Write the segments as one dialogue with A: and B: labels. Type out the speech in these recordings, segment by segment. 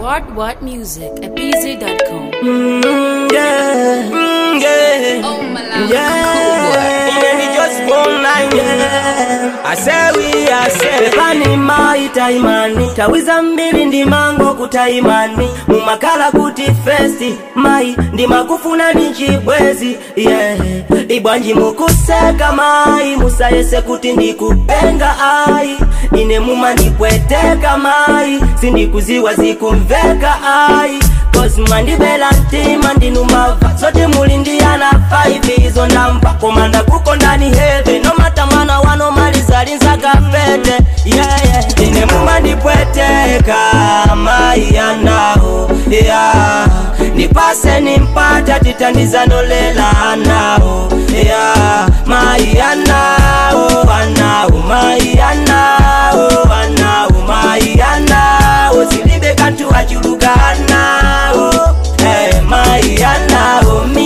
A: What What Music at BZ.com.
B: Mm, yeah, mm, yeah,
A: Oh, Malawi,
B: yeah. Ineni just one line, yeah. I say we, I say Pepani mai taimani tawiza mbili ndi mango kutaimani mumakala kuti festi mai ndi makufuna ni chibwezi yeah. ibwanji mukuseka mai musayese kuti ndikupenga ai ine mumandipweteka mai sindikuziwa zikumveka ai Cause mandibela ntima ndinumava zote mulindiyana 5 izo ndamva komanda kuko ndani heve nomata mwana wano malizalinzaka pete yeah, yeah. ine mumandipweteka mai yanao yeah. nipase nimpata titandizanolela nao yeah. mai yanao anao mai yanao anao mai yanao zilibe kantu achuluka anao hey, mai yanao mi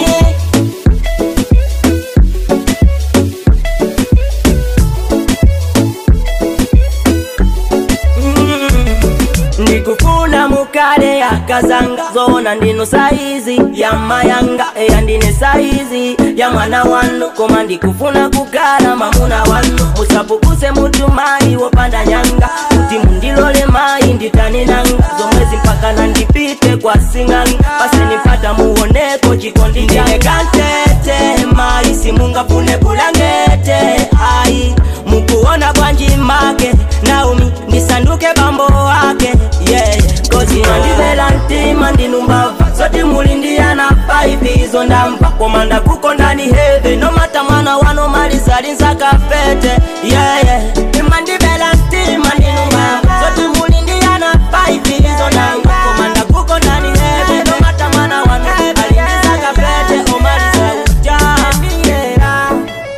B: ndikufuna mukale yakazanga zona ndino saizi ya mayanga eya ndine saizi ya mwana wanu koma ndikufuna kugala mamuna wanu musapukuse mutu mayi wopanda nyanga kuti mundilole mayi nditaninanga zomwezi mpaka nandipite kwa sing'anga pasenipata muoneko chikondi ndine kantete mayi simungafune bulangete ayi mukuona bwanji make naumi ndisanduke bambo wake yeah. kozi mandibela ntima ndinumbava zoti mulindiyana paipi izo ndamva komanda kuko ndani heve nomata mwana wano malizalinzaka fete yeah, yeah. mandibela ntima ndinumbava zoti mulindiyana paipi izo ndamva komanda kuko ndani heve nomata mwana wano alinzaka fete omaliza uja yeah.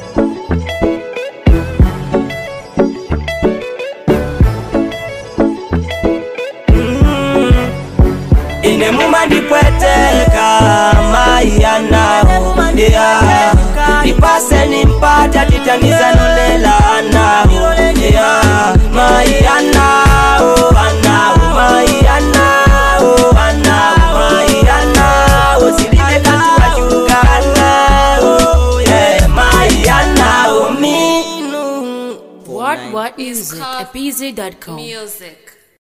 B: ine mumandipweteka mai yanao yeah. ipase nimpata titanizanolela anao yeah. mai yanao anao mai yanao anao mai yanao zilibe kantu wachuka anao yeah. mai yanao minu
A: What What Music at BZ.com.
C: Music.